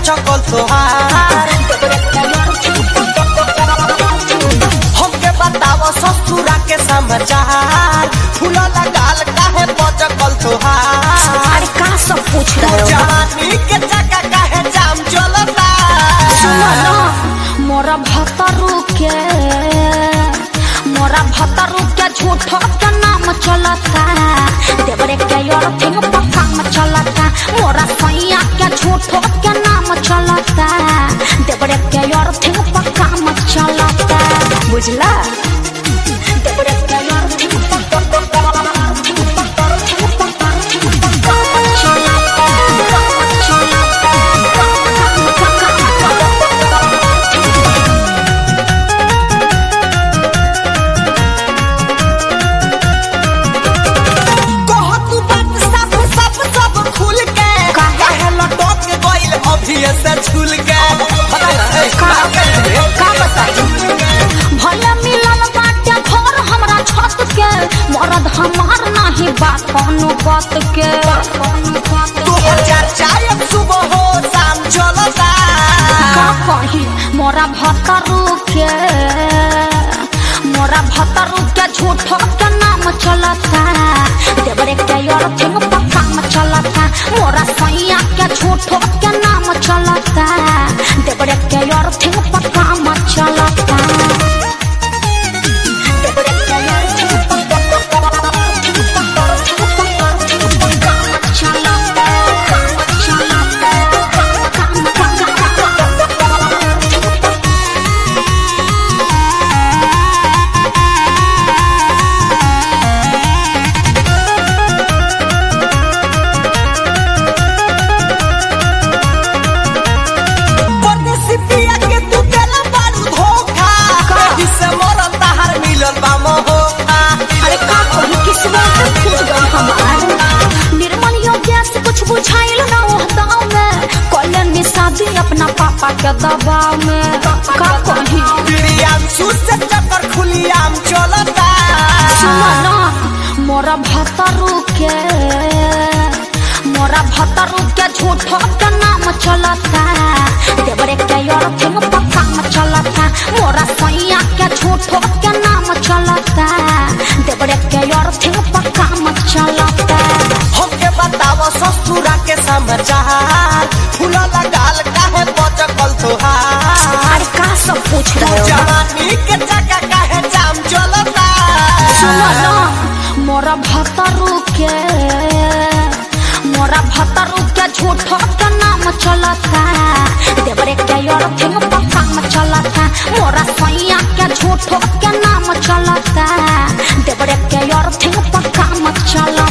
चकल तोहार हमके बताव ससुरा के समाचार फूला लगाल काहे बचकल तोहार अरे का सब पूछ रहे हो जवानी के चक्का काहे जाम चलता सुनो ना मोरा भतरू के मोरा भतरू के झूठो के नाम चलता देवरे के योर थिंग पक्का में चलता मोरा सैया के झूठो के नाम चलता देवरे के योर थिंग पक्का में चलता बुझला देवरे के योर थिंग पक्का कह तू बात सब सब सब खुल के काहे लटक के गइल अभी से झूल के पता है का का बताई भले मिलल बाटे घर हमरा छत के मरद हमार नाही बा कोनो बात के दो हजार चार सुबह हो शाम चलता का कही मोरा भतरू के मोरा भतरू के झूठो के नाम चलता देवरे के योर थिंग पक्का में चलता मोरा सैया के झूठो के नाम चलता देवरे के योर थिंग पक्का में चलता देवरे के योर थिंग पक्का परदेसी पिया के तू देला बारू धोखा एही से मरल तहार मिलल बा मोहा अरे का कहूँ किस्मत फूट गई हमार निर्मल योग्य से कुछ बुझाइल ना वो दाव में कॉलेज में शादी अपना पापा के दबाव में का कही प्रियाम से चक्कर खुलियाम चलता सुनो ना मोरा भतरू के मोरा भतरू के झूठो के नाम चलता देवरे के योर थिंग पक्का में चलता मोरा सैया के झूठो के नाम चलता देवरे के योर थिंग पक्का में चलता हमके बताव ससुरा के समाचार फूला लगाल काहे बचकल तोहार अरे का सब पूछ रहे हो जवानी के चक्का काहे जाम चलता सुनो ना मोरा भतरू के मोरा भतरू के झूठो के नाम चलता देवरे के योर थिंग पक्का में चलता मोरा सैया के झूठो के नाम चलता देवरे के योर थिंग पक्का में चलता